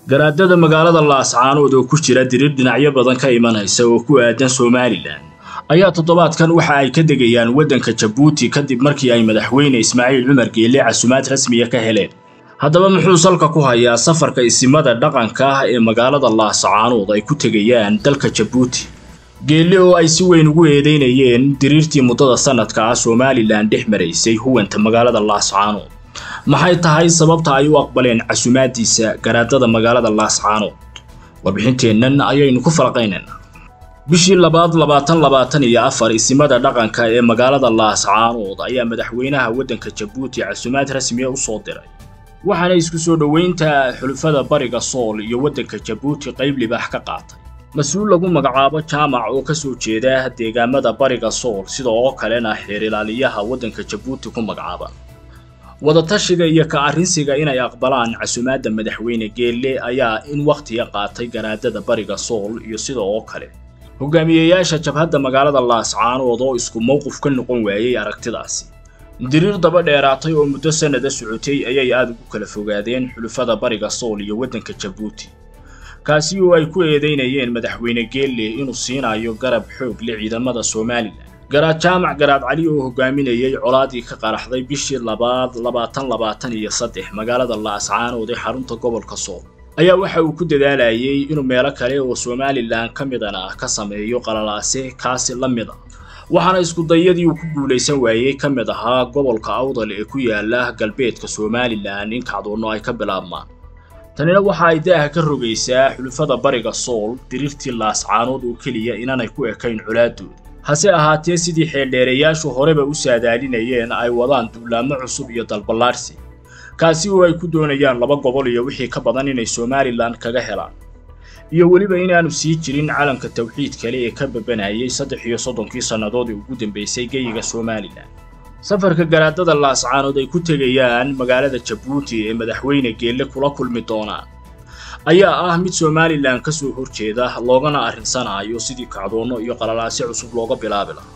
garaadada magaalada laascaanood oo ku jira dirir dhinacyo badan ka imanaysa oo ku aadan somalilan ayaa toddobaadkan waxa ay ka degayaan waddanka jabuuti kadib markii ay madaxweyne ismaaciil cumar geelle casumaad rasmiya ka heleen haddaba muxuu salka ku hayaa safarka isimada dhaqanka ah ee magaalada laascaanood ay ku tegayaan dalka jabuuti geelle oo ay si weyn ugu eedeynayeen diriirtii muddada sanadka ah somalilan dhex maraysay huwanta magaalada laascaanood maxay tahay sababta ay u aqbaleen casumaadiisa garaadada magaalada laascaanood warbixinteennan ayaynu ku falaqaynaynaa bishii labaad labaatan labaatan iyo afar isimada dhaqanka ee magaalada laascaanood ayaa madaxweynaha waddanka jabuuti casumaad rasmiya u soo diray waxaana isku soo dhoweynta xulufada bariga sool iyo waddanka jabuuti qayb libaax ka qaatay mas-uul lagu magacaabo jaamac oo ka soo jeeda deegaamada bariga sool sida oo kalena xeer ilaaliyaha waddanka jabuuti ku magacaaba wadatashiga iyo ka arrinsiga inay aqbalaan casumaadda madaxweyne geelle ayaa in wakhtiga qaatay garaadada bariga sool iyo sida oo kale hogaamiyeyaasha jabhadda magaalada laascaanood oo isku mowqif ka noqon waayey aragtidaasi diriir daba dheeraatay oo muddo sannada socotay ayay aada ugu kala fogaadeen xulufada bariga sool iyo waddanka jabuuti kaasi oo ay ku eedeynayeen madaxweyne geelle inuu siinayo garab xoog leh ciidamada somalilan garaad jaamac garaad cali oo hogaaminayay colaadii ka qaraxday bishii labaad labaatan labaatan iyo saddex magaalada laascaanood ee xarunta gobolka sool ayaa waxa uu ku dadaalayay inuu meelo kale oo somalilan ka midana ah ka sameeyo qalalaase kaasi la mid ah waxaana iskudayadii uu ku guulaysan waayey ka mid ahaa gobolka awdal ee ku yaala galbeedka somalilan in kacdoonno ay ka bilaabmaan tanina waxa ay daaha ka rogaysaa xulufada bariga sool diriirtii laascaanood oo keliya inaanay ku ekayn colaadooda hase ahaatee sidii xeeldheereyaashu horeba u saadaalinayeen ay wadaan duulaamo cusub iyo dalballaadhsi kaasi oo ay ku doonayaan laba gobol iyo wixii ka badan inay somalilan kaga helaan iyo weliba inaanu sii jirin calanka tawxiid kale ee ka babanayay saddex iyo soddonkii sannadood ee ugu dambaysay geyiga somalilan safarka garaadada laascaanood ay ku tegayaan magaalada jabuuti ee madaxweyne geelle kula kulmi doonaan ayaa ah mid somalilan ka soo horjeeda loogana arrinsanaayo sidii kacdoonno iyo qalalaasyo cusub looga bilaabi lahaa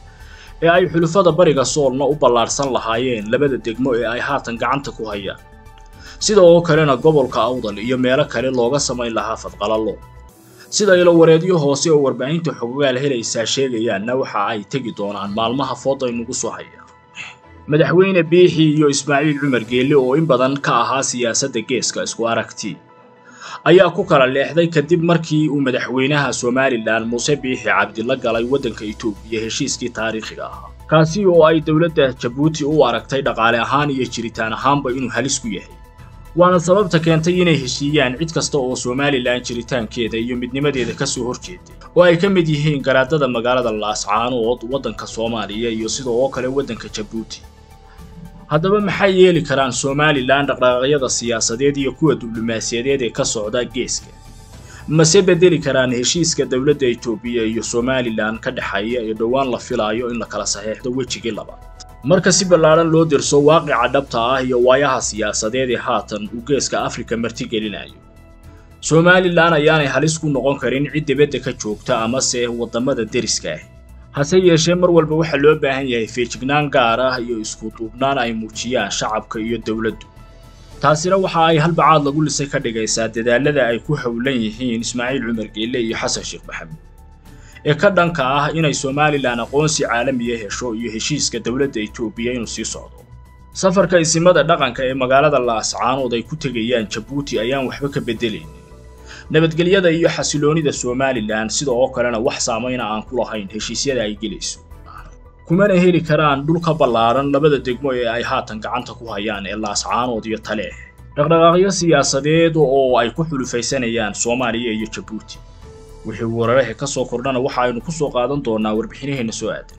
ee ay xulufada bariga soolna u ballaadhsan lahaayeen labada degmo ee ay haatan gacanta ku hayaan sida oo kalena gobolka awdal iyo meelo kale looga samayn lahaa fadqalallo sida ilo wareedyo hoose oo warbaahinta xogogaal helaysaa sheegayaanna waxa ay tegi doonaan maalmaha fooday nagu soo haya madaxweyne biixi iyo ismaaciil cumar geelle oo in badan ka ahaa siyaasadda geeska isku aragti ayaa ku kala leexday kadib markii uu madaxweynaha somalilan muuse biixi cabdila galay waddanka etoobiya heshiiskii taariikhiga ahaa kaasi oo ay dowladda jabuuti u aragtay dhaqaale ahaan iyo jiritaan ahaanba inuu halis ku yahay waana sababta keentay inay heshiiyaan cid kasta oo somalilan jiritaankeeda iyo midnimadeeda ka soo horjeeday oo ay ka mid yihiin garaadada magaalada laascaanood waddanka soomaaliya iyo sida oo kale waddanka jabuuti haddaba maxay yeeli karaan somalilan dhaqdhaqaaqyada siyaasadeed iyo kuwa diblomaasiyadeed ee ka socda geeska mase bedeli karaan heshiiska dowladda etoobiya iyo somalilan ka dhexeeya ee dhowaan la filaayo in la kala saxeexdo wejigii labaad marka si ballaadhan loo dirso waaqica dhabta ah iyo waayaha siyaasadeed ee haatan uu geeska afrika martigelinayo somalilan ayaanay halis ku noqon karin cid dibadda ka joogta amase waddamada deriska ah hase yeeshee mar walba waxaa loo baahan yahay feejignaan gaar ah iyo isku duubnaan ay muujiyaan shacabka iyo dowladdu taasina waxa ay halbacaad lagu lisay ka dhigaysaa dadaalada ay ku howlan yihiin ismaaciil cumar geelle iyo xasan sheekh maxamed ee ka dhanka ah inay somalilan aqoonsi caalamiya hesho iyo heshiiska dowladda etoobiya inuu sii socdo safarka isimada dhaqanka ee magaalada laascaanood ay ku tegayaan jabuuti ayaan waxba ka beddelaynin nabadgelyada iyo xasiloonida somalilan sida oo kalena wax saamayna aan ku lahayn heshiisyada ay gelayso kumana heli karaan dhulka ballaaran labada degmo ee ay haatan gacanta ku hayaan ee laascaanood iyo taleeh dhaqdhaqaaqyo siyaasadeed oo ay ku xulufaysanayaan soomaaliya iyo jabuuti wixii weeraraha ka soo kordhana waxa aynu ku soo qaadan doonaa warbixinaheenna soo aadan